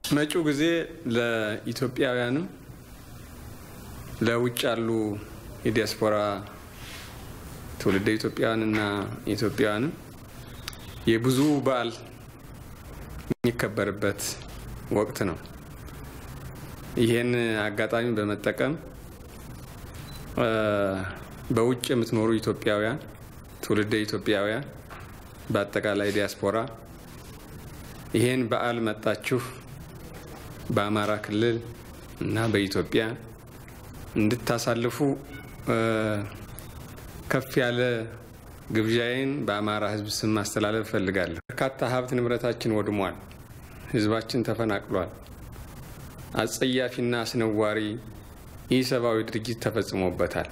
መጪው ጊዜ ለኢትዮጵያውያንም ለውጭ ያሉ የዲያስፖራ ትውልደ ኢትዮጵያውያንና ኢትዮጵያውያንም የብዙ በዓል የሚከበርበት ወቅት ነው። ይህን አጋጣሚ በመጠቀም በውጭ የምትኖሩ ኢትዮጵያውያን ትውልደ ኢትዮጵያውያን በአጠቃላይ ዲያስፖራ ይህን በዓል መጣችሁ በአማራ ክልል እና በኢትዮጵያ እንድታሳልፉ ከፍ ያለ ግብዣዬን በአማራ ሕዝብ ስም ማስተላለፍ እፈልጋለሁ። በርካታ ሀብት ንብረታችን ወድሟል። ሕዝባችን ተፈናቅሏል። አጸያፊና አስነዋሪ ኢሰብአዊ ድርጊት ተፈጽሞበታል።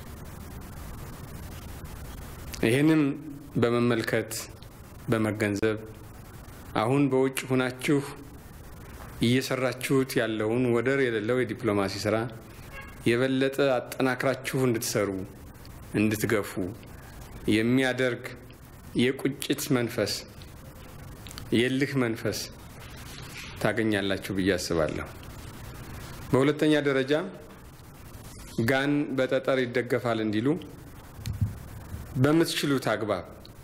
ይህንም በመመልከት በመገንዘብ አሁን በውጭ ሁናችሁ እየሰራችሁት ያለውን ወደር የሌለው የዲፕሎማሲ ስራ የበለጠ አጠናክራችሁ እንድትሰሩ እንድትገፉ የሚያደርግ የቁጭት መንፈስ፣ የልህ መንፈስ ታገኛላችሁ ብዬ አስባለሁ። በሁለተኛ ደረጃ ጋን በጠጠር ይደገፋል እንዲሉ በምትችሉት አግባብ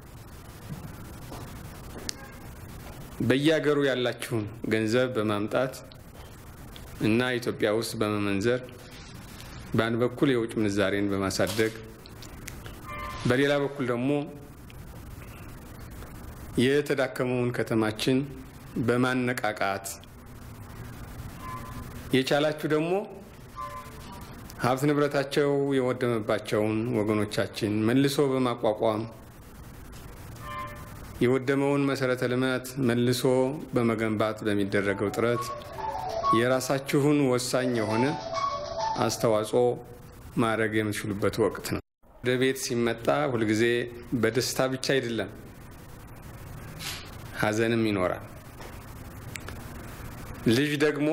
በየሀገሩ ያላችሁን ገንዘብ በማምጣት እና ኢትዮጵያ ውስጥ በመመንዘር በአንድ በኩል የውጭ ምንዛሬን በማሳደግ በሌላ በኩል ደግሞ የተዳከመውን ከተማችን በማነቃቃት የቻላችሁ ደግሞ ሀብት ንብረታቸው የወደመባቸውን ወገኖቻችን መልሶ በማቋቋም የወደመውን መሰረተ ልማት መልሶ በመገንባት በሚደረገው ጥረት የራሳችሁን ወሳኝ የሆነ አስተዋጽኦ ማድረግ የምትችሉበት ወቅት ነው። ወደ ቤት ሲመጣ ሁልጊዜ በደስታ ብቻ አይደለም፣ ሀዘንም ይኖራል። ልጅ ደግሞ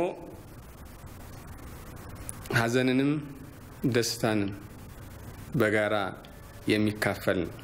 ሀዘንንም ደስታንም በጋራ የሚካፈል ነው።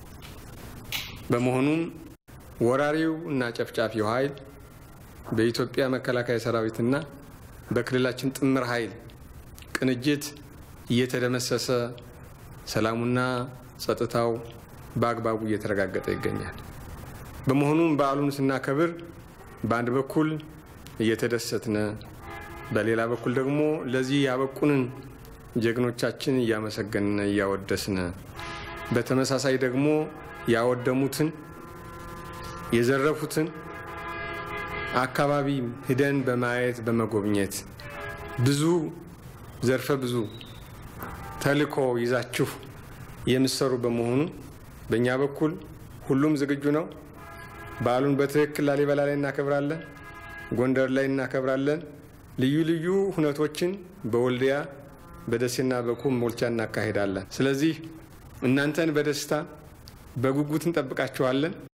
በመሆኑም ወራሪው እና ጨፍጫፊው ኃይል በኢትዮጵያ መከላከያ ሰራዊትና በክልላችን ጥምር ኃይል ቅንጅት እየተደመሰሰ ሰላሙና ጸጥታው በአግባቡ እየተረጋገጠ ይገኛል። በመሆኑም በዓሉን ስናከብር በአንድ በኩል እየተደሰትነ፣ በሌላ በኩል ደግሞ ለዚህ ያበቁንን ጀግኖቻችን እያመሰገንነ እያወደስነ፣ በተመሳሳይ ደግሞ ያወደሙትን የዘረፉትን አካባቢ ሂደን በማየት በመጎብኘት ብዙ ዘርፈ ብዙ ተልዕኮ ይዛችሁ የምትሰሩ በመሆኑ በእኛ በኩል ሁሉም ዝግጁ ነው። በዓሉን በትክክል ላሊበላ ላይ እናከብራለን፣ ጎንደር ላይ እናከብራለን። ልዩ ልዩ ሁነቶችን በወልዲያ በደሴና በኮምቦልቻ እናካሄዳለን። ስለዚህ እናንተን በደስታ በጉጉት እንጠብቃችኋለን።